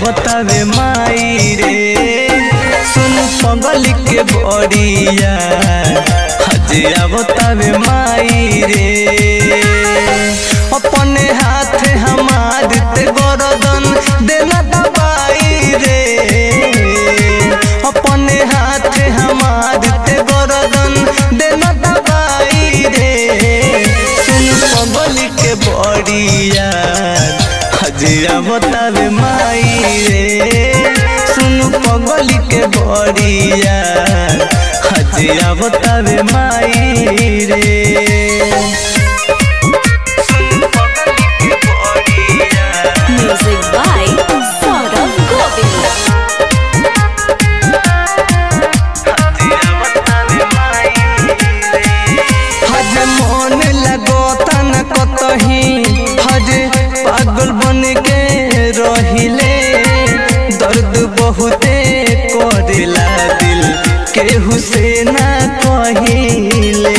बतावे माई रे सुन पगल के बड़िया हजिया बतावे माई रे अपने हाथ हमार ते गरदन देना दबाई रे अपने हाथ हमार ते गरदन देना दबाई रे सुन पगल के बड़िया हजिया बतावे माई रे सुन पगल के बड़िया हजिया बतावे माई रे Music by Saurav Govind. हज मन लगोता न कतही हज पागल बन के रहिले दर्द बहुते करेला दिल केहू से ना कहिले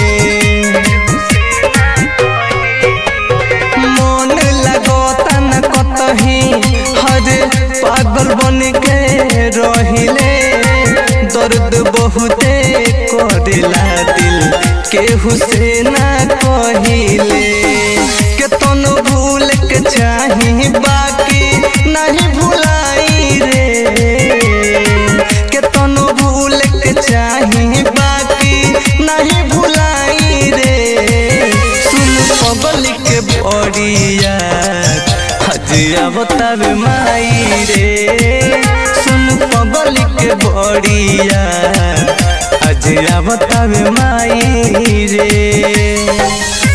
मन लगोता न कतही हज पागल बन के रहिले दर्द बहुते करेला दिल केहू से ना कहिले के तन भूल के चाही बाकी नहीं भुलाई रे के तन भूल के चाही बाकी नहीं भुलाई रे सुन पगल के बड़िया हजिया बतावे माई रे सुन पगल के बड़िया हजिया बतावे माई रे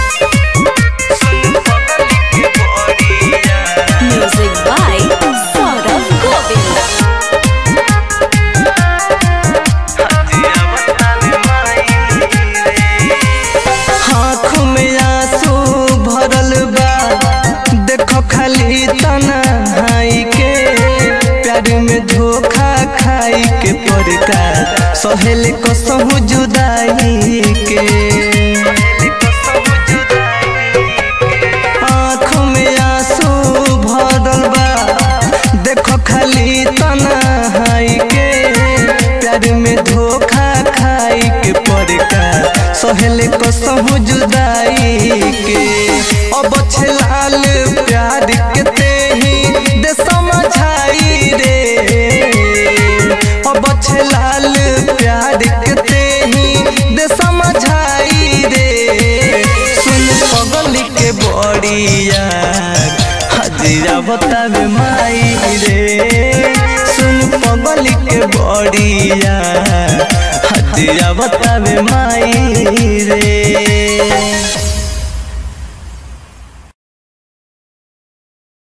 Music by Saurav Govind. आँख में आंसू भरल बा देखो खाली तन्हाई के प्यार में धोखा खाई के पड़का सहेल कसहु जुदाई के आँख में आंसू भरल बा देखो खाली तन्हाई के प्यार में धोखा खाई के पड़का सहेल कसहु जुदाई के अब छलाल प्यार के तेही दे समझाई रे अब छलाल प्यार के तेही दे समझाई रे सुन पगल के बड़िया हजिया बतावे माई रे सुन पगल के बड़िया हजिया बतावे माई रे